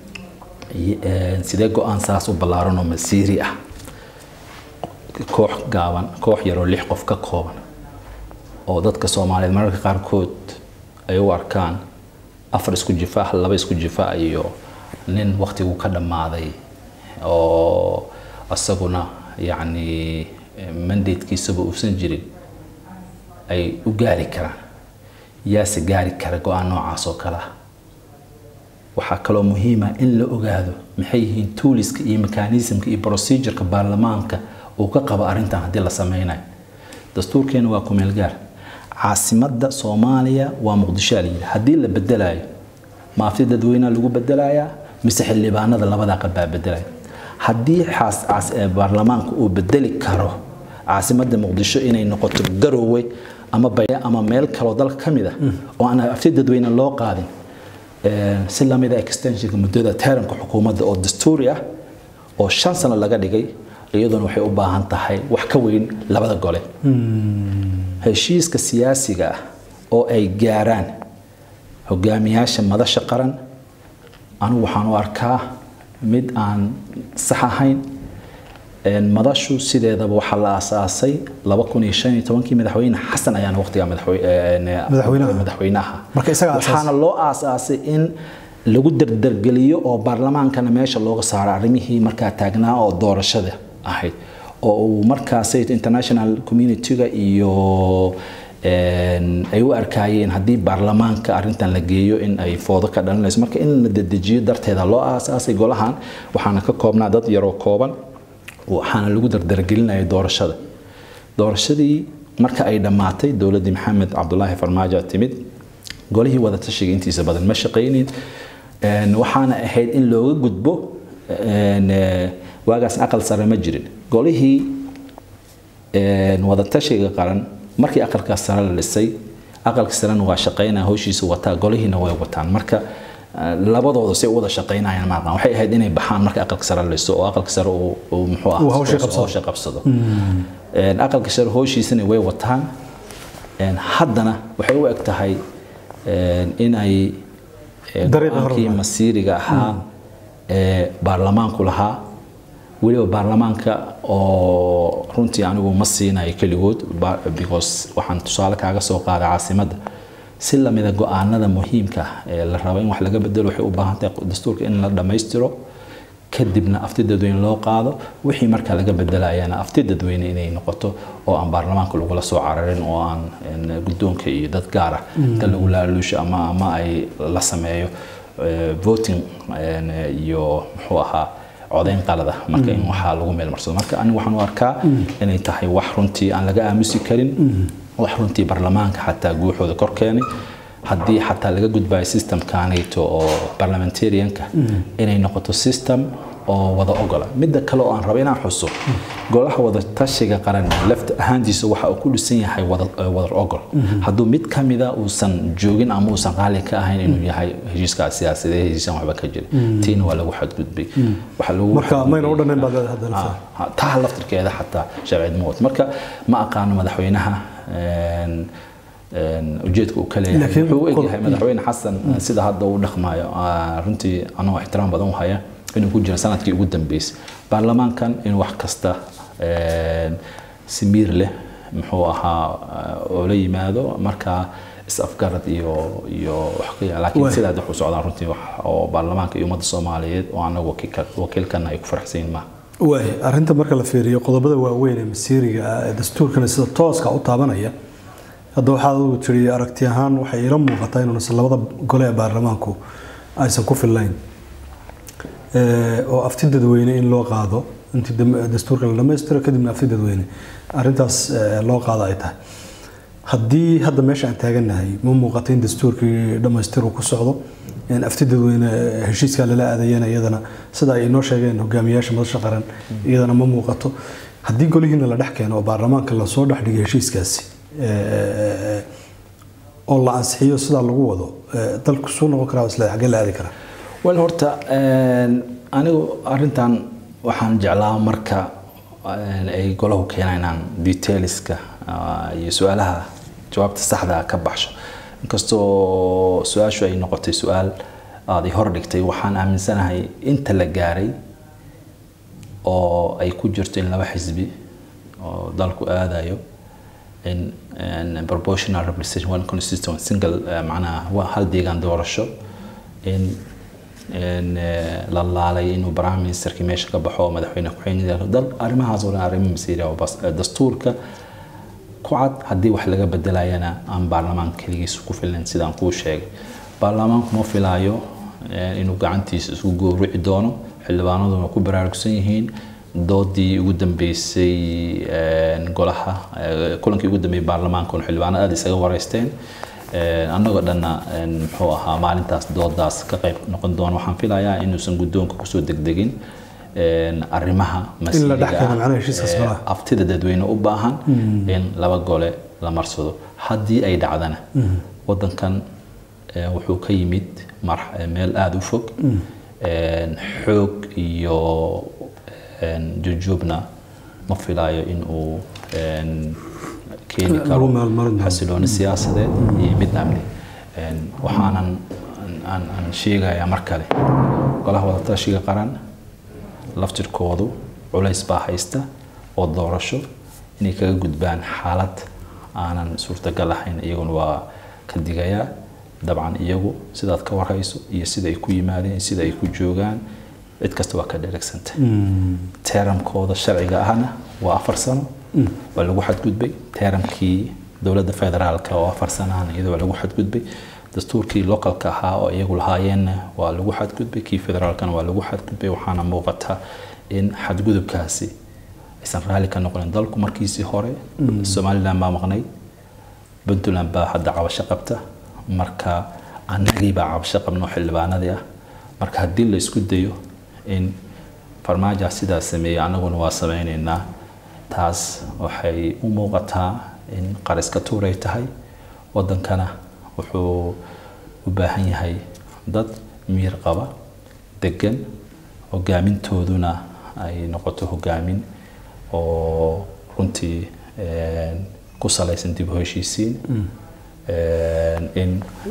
sidee go-aan saas u ballaaran oo masiiri ah koox gaaban koox yaroo lix qof ka kooban oo dadka soomaaliyeed mararka qaarkood ay u arkaan afar isku jifaax laba isku jifaac iyo nin waktigu ka dhammaaday oo isaguna yacni mandatekiisaba uusan jirin ay u gaari karaan yaase gaari kara go-aan noocaas oo kale ah waxaa kaloo muhiima in la ogaado maxay yihiin tuuliska iyo mekanismka iyo procedureka baarlamaanka uu ka qabo arrintan haddii la sameynayo dastuurkeena waa kumeel gaar caasimadda soomaaliya waa muqdisho layidhi haddii la bedelayo maafti dadweynaha lagu bedelayaa mise xildhibaanada labadaa qabbaa bedelaya haddii baarlamaanka uu bedeli karo caasimadda muqdisho inay noqoto garowe ama baya ama meel kaloo dalka ka mid ah oo aan afti dadweyne loo qaadin si lamida extensionka muddada teeranka xukuumadda oo dastuuri ah oo shan sano laga dhigay iyaduna waxay u baahan tahay wax ka weyn labada gole heshiiska siyaasiga ah oo ay gaaraan hogaamiyaasha madasha qaran anigu waxaan u arkaa mid aan sax ahayn madashu sideedaba waxaa la aasaasay kii madaxweyne xasan ayaana waqtiga madaxweynaha waxaana loo aasaasay in lagu dardargeliyo oo baarlamaankana meesha looga saaro arrimihii markaa taagnaa oo doorashada ahayd oo uu markaasay international community-ga iyo ay u arkaayeen haddii baarlamaanka arrintan la geeyo in ay foodo ka dhalinayso marka in la dedejiyo darteeda loo aasaasay golahan waxaana ka koobnaa dad yaroo kooban waxaana lagu dardargelinaya doorashada doorashadii marka ay dhammaatay dowladdii maxamed cabdulaahi farmaajo timid golihii wadatashiga intiisa badan ma shaqaynin waxaana ahayd in looga gudbo waagaas aqal sare ma jirin golihii wadatashiga qaran markii aqalkaas sare la dhisay aqalka sarena waa shaqaynaya howshiisa wataa golihiina way wataan marka labadooda si wada shaqaynayaan maaqan waxay ahayd inay baxaan marka aqalka sare la dhiso oo aqalka sare uu muxuu ah howsha qabsado aqalka sare howshiisana way wataan haddana waxay u eg tahay inay go-aankii masiiriga ahaa ee baarlamaanku lahaa weliba baarlamaanka oo runtii anigu ma siinayo keligood because waxaan tusaale kaaga soo qaaday caasimadda si lamida go-aanada muhiimka ah ee la rabo in wax laga bedelo waxay u baahan tahay dastuurka in la dhammaystiro kadibna afti dadweyne loo qaado wixii markaa laga bedelayana afti dadweyne inay noqoto oo aan baarlamaanka lagula soo cararin oo aan guddoonka iyo dad gaar ah inta lagu laaluusho ama ama ay la sameeyo voting iyo muxuu ahaa codayn qalada marka in waxaa lagu meelmarsado marka anigu waxaan u arkaa inay tahay wax runtii aan laga aamusi karin wax runtii baarlamaanka xataa guuxooda kor keenay haddii xataa laga gudbayo systemkanayto oo parliamentarianka inay noqoto system oo wada ogola midda kale oo aan rabo inaan xuso golaha wada tashiga qaran lafta ahaantiisa waxa uu ku dhisan yahay wadar ogol hadduu mid ka mida uusan joogin ama uusan qaali ka ahayn inuu yahay heshiiska siyaasadee heshiisaan waxba ka jirin tiina waa lagu xadgudbay marka mayna u dhannayn baad leedahay taa laftirkeeda xataa sharciyad ma wato marka ma aqaano madaxweynaha ujeedka uu ka leeyahay wuxuu u egyahay madaxweyne xasan sida hadda uu dhaqmayo runtii anoo ixtiraam badan u haya inuu ku jira sanadkii ugu dambeysay baarlamaankan inuu wax kasta si miir leh muxuu ahaa oo la yimaado markaa is-afgarad iyo iyo wax ka yaa laakiin sidaa wax u socdaan runtii wax oo baarlamaanka iyo ummadda soomaaliyeed oo anagu wakiilkana ay ku faraxsan maaha waay arrinta marka la fiiriyo qodobada waaweyn ee masiiriga ah ee dastuurkana sida tooska u taabanaya hadda waxaad ugu tiri aragti ahaan waxay ila muuqataa inuusan labada gole ee baarlamaanku aysan ku fillayn oo afti dadweyne in loo qaado intii dastuurka la dhammaystiro kadibna afti dadweyne arrintaas loo qaado ay tahay haddii hadda meesha aan taagannahay ma muuqato in dastuurkii dhammaystiru ku socdo afti dadweyne heshiiskaa lala aadayana iyadana sida ay inoo sheegeen hogaamiyaasha madasha qaran iyadana ma muuqato haddii golihiina la dhex keeno oo baarlamaanka lasoo dhex dhigay heshiiskaasi oo la ansixiyo sidaa lagu wado dalku suu noqon karaa isla xaggee la aadi karaa wel horta anigu arrintan waxaan jeclaa marka ay golahu keenaynaan detailska iyo su-aalaha jawaabta saxda ka baxsho inkastoo su-aashu ay noqotay su-aal aada hor dhigtay waxaan aaminsanahay inta la gaaray oo ay ku jirto in laba xisbi oo dalku aadayo in proportional representation one constituent single macnaha hal deegaan doorasho in la laalay inuu prime ministerkii meesha ka baxo oo madaxweyne ku-xigeenka dal arrimahaas oo dhan arrimo masiiri oo bas dastuurka ku cad haddii wax laga bedelayana aan baarlamaanka keligiisa ku filan sidaan kuu sheegay baarlamaanku ma filaayo inuu gacantiisa isku gowrici doono xildhibaanaduna ku baraarugsan yihiin doodii ugu dambeysay golaha kulankii ugu dambeeyay baarlamaanka xildhibaanada aada isaga wareysteen annagoo dhanna muxuu ahaa maalintaas doodaas ka qayb noqon doono waxaan filayaa inuusan guddoonka kusoo degdegin arrimaha masiiriga aftida dadweyne u baahan in laba gole la marsado haddii ay dhacdana wadankan wuxuu ka yimid meel aada u fog xoog iyo jujuubna ma filaayo in uu keeni karo xasilooni siyaasadeed iyo mid amni waxaanan aan sheegayaa mar kale golaha wadatashiga qaran laftirkoodu culays baa haysta oo doorasho inay kaga gudbaan xaalad aanan suurtagal ahayn iyaguna waa ka digayaa dabcan iyagu sidaad ka warhayso iyo sida ay ku yimaadeen sida ay ku joogaan cid kasta waa ka dhereegsanta teeramkooda sharciga ahna waa afar sano waa lagu xadgudbay teeramkii dowladda federaalka oo afar sano ahna iyada waa lagu xadgudbay dastuurkii localka ahaa oo iyagu lahaayeenna waa lagu xadgudbay kii federaalkana waa lagu xadgudbay waxaana muuqata in xadgudubkaasi aysan raalli ka noqonin dalku markiisii hore somaliland baa maqnay puntland baa hadda cabasho qabta marka annagii baa cabasho qabno xildhibaanadii ah marka haddii la isku dayo in farmaaja sidaas sameeyey annaguna waa sameynaynaa taas waxay u muuqataa in qariska tuuray tahay wadankana wuxuu u baahan yahay dad miir qaba degan hogaamintooduna ay noqoto hogaamin oo runtii ku salaysan dib u heshiisiin in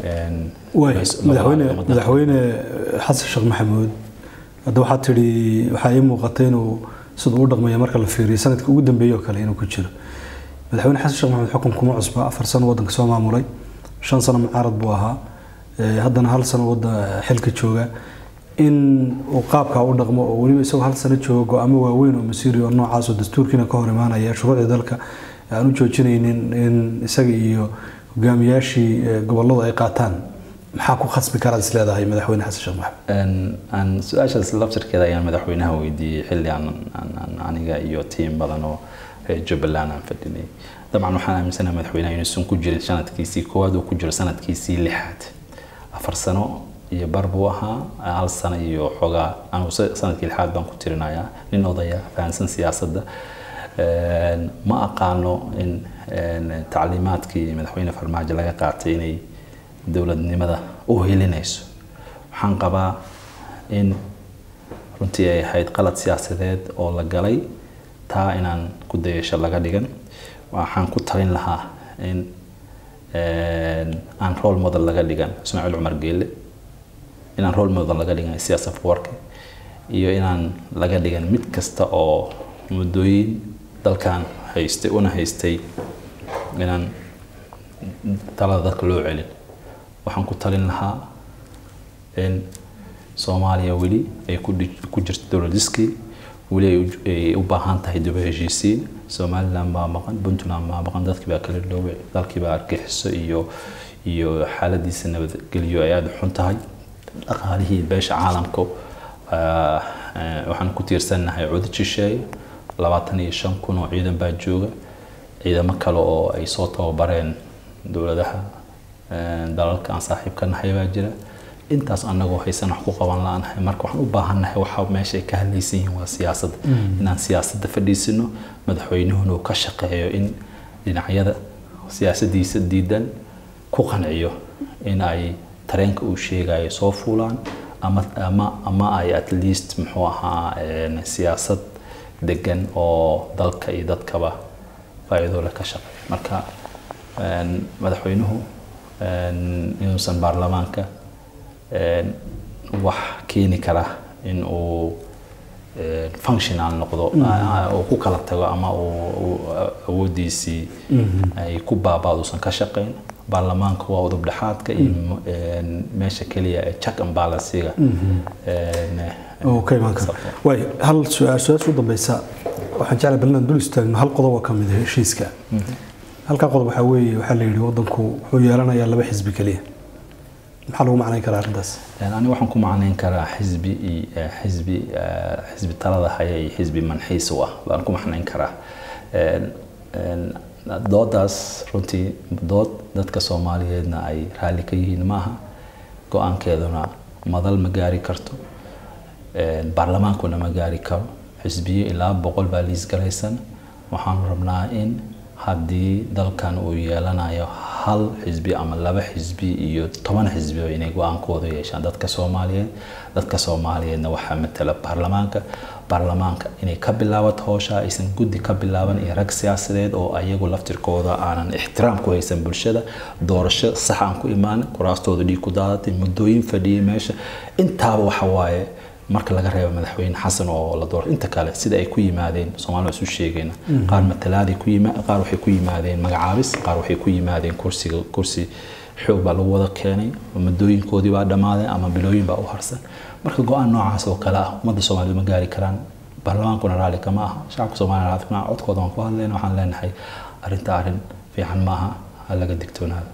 madaxweyne xasan sheekh maxamuud hadda waxaad tidhi waxaa ii muuqatay inuu siduu u dhaqmaya marka la fiiriyo sanadkii ugu dambeeyey oo kale inuu ku jiro madaxweyne xasan sheekh maxamuud xukun kuma cusba afar sano waddanka soo maamulay shan sano mucaarad buu ahaa haddana hal sano wadda xilka jooga in uu qaabkaa u dhaqmo oo weliba isagoo hal sano jooga go-aamo waaweyn oo masiiri oo noocaas oo dastuurkiina ka hor imaanaya shuruucdii dalka aan u joojinaynin in isaga iyo hogaamiyaashii gobolladu ay qaataan maxaa ku khasbi karaad is leedahay madaxweyne xasan sheekh maxamed aan su-aashaas laftirkeeda ayaan madaxweynaha weydiiyey xilli aan aniga iyo tiim badan oo reer jubbaland aan fadhinay dabcan waxaan aaminsanahay madaxweynaha inuusan ku jirin sanadkiisii koowaad uu ku jiro sanadkiisii lixaad afar sano iyo bar buu ahaa hal sano iyo xoogaa anigu sanadkii lixaad baan ku tirinayaa nin odaya fahansan siyaasadda ma aqaano in tacliimaadkii madaxweyne farmaajo laga qaatay inay dowladnimada u helinayso waxaan qabaa in runtii ay ahayd qalad siyaasadeed oo la galay taa inaan ku dayasho laga dhigan waxaan ku talin lahaa in aan role model laga dhigan ismaaciil cumar geelle inaan role model laga dhigan siyaasa warka iyo inaan laga dhigan mid kasta oo muddooyin dalkan haystay una haystay inaan talada dadka loo celin waxaan ku talin lahaa in soomaaliya weli ay ku jirto dowladiskii weli ay u- ay u baahan tahay daba heshiisiin somaliland baa maqan puntland baa maqan dadkii baa kala dhooway dalkii baa argaxiso iyo iyo xaaladiisa nabadgelyo ay aada u xun tahay dhaqaalihii beesha caalamka ah, eh, waxaan ku tiirsannahay cudud shisheeye labaatan iyo shan kun oo ciidan baa jooga ciidamo kale oo ay soo tababareen dowladaha eh, dalalka aan saaxiibka nahay baa jira intaas anagoo haysan wax ku qaban la-aanahay marka waxaan u baahannahay waxa meesha ay ka hadlaysan yihiin waa siyaasadda inaan siyaasadda fadhiisino madaxweynuhuna uu ka shaqeeyo in dhinacyada siyaasadiisa diidan ku qanciyo in ay tareenka uu sheegayo soo fuulaan ama ama ama ay at least muxuu ahaa een, siyaasad degan oo dalka iyo dadkaba faa'iido leh ka shaqeeya marka een, madaxweynuhu een, inuusan baarlamaanka een, wax keeni kara in uu een, functional noqdo a- uu ku kala tago ama uu uu awoodiisii ay ku baabaadusan ka shaqayn baarlamaanka waa udub dhexaadka iyo een, meesha keliya ee check and balancega een, oo ka imaan kara Sabta. waay hal su-aal su-aasha u dambeysa waxaan jeclay bal inaan dul istaagno hal qodob oo ka mid ah heshiiska halkaa qodob waxaa weeye waxaa la yidhi waddanku wuxuu yeelanayaa laba xisbi keliya maxaa lagu macnayn karaa arrintaas Een, aniga waxaan ku macnayn karaa xisbi iyo eh, xisbi eh, xisbi talada haya iyo xisbi manxiis u ah baan ku macnayn karaa Een, een, doodaas runtii dood dadka soomaaliyeedna ay raalli ka yihiin maaha go-aankeeduna madal ma gaari karto Een, baarlamaankuna ma gaari karo xisbiyo ilaa boqol baa liisgalaysan waxaanu rabnaa in haddii dalkan uu yeelanayo hal xisbi ama laba xisbi iyo toban xisbi oo inay go-aankooda yeeshaan dadka soomaaliyeed dadka soomaaliyeedna waxaa matala baarlamaanka baarlamaanka inay ka bilaabato howsha aysan guddi ka bilaaban iyo rag siyaasadeed oo ayagu laftirkooda aanan ixtiraam ku haysan bulshada doorasho sax aan ku imaan kuraastooda dhiig ku daadatay muddooyin fadhiyay meesha intaaba waxa waaye marka laga reebo madaxweyne xasan oo la doortay inta kale sida ay ku yimaadeen soomaalida isu sheegayna qaar matalaaday ku yima qaar waxay ku yimaadeen magacaabis qaar waxay ku yimaadeen kursiga kursi xoog baa lagu wada keenay muddooyinkoodii baa dhammaadeen ama bilooyin baa u harsan marka go-aan noocaas oo kale ah ummadda soomaaliyed ma gaari karaan baarlamaankuna raalli kama aha shacabka soomaaliya raalli kama aha codkooda waan ku hadlayna waxaan leenahay arrinta arrin fiican maaha ha laga digtoonaado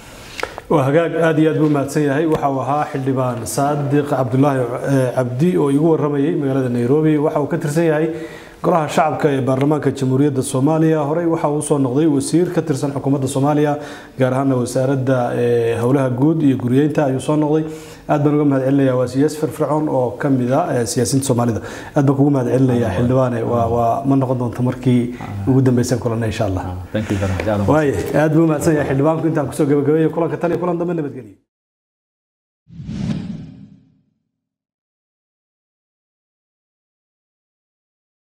waa hagaag aad iyo aad buu mahadsan yahay waxa uu ahaa xildhibaan saadiq cabdulaahi eh, cabdi oo igu waramayay magaalada nairobi waxa uu ka tirsan yahay golaha shacabka ee baarlamaanka jamhuuriyadda soomaaliya horey waxa uu soo noqday wasiir ka tirsan xukuumadda soomaaliya gaar ahaana wasaaradda eh, howlaha guud iyo guryeynta ayuu soo noqday aad baan uga mahad celinayaa waa siyaasi firfircoon oo ka mid a eh, siyaasiyiinta soomaalida aad baan kugu mahad celinayaa xildhibaane waa waa ma noqon doonto markii ugu dambeysaan kulanna insha allah thank you very much Aad u waaye aad buu mahadsan yahay xildhibaanku intaan kusoo gabagabeeyay kulanka tan iyo kulan dambe nabadgelyo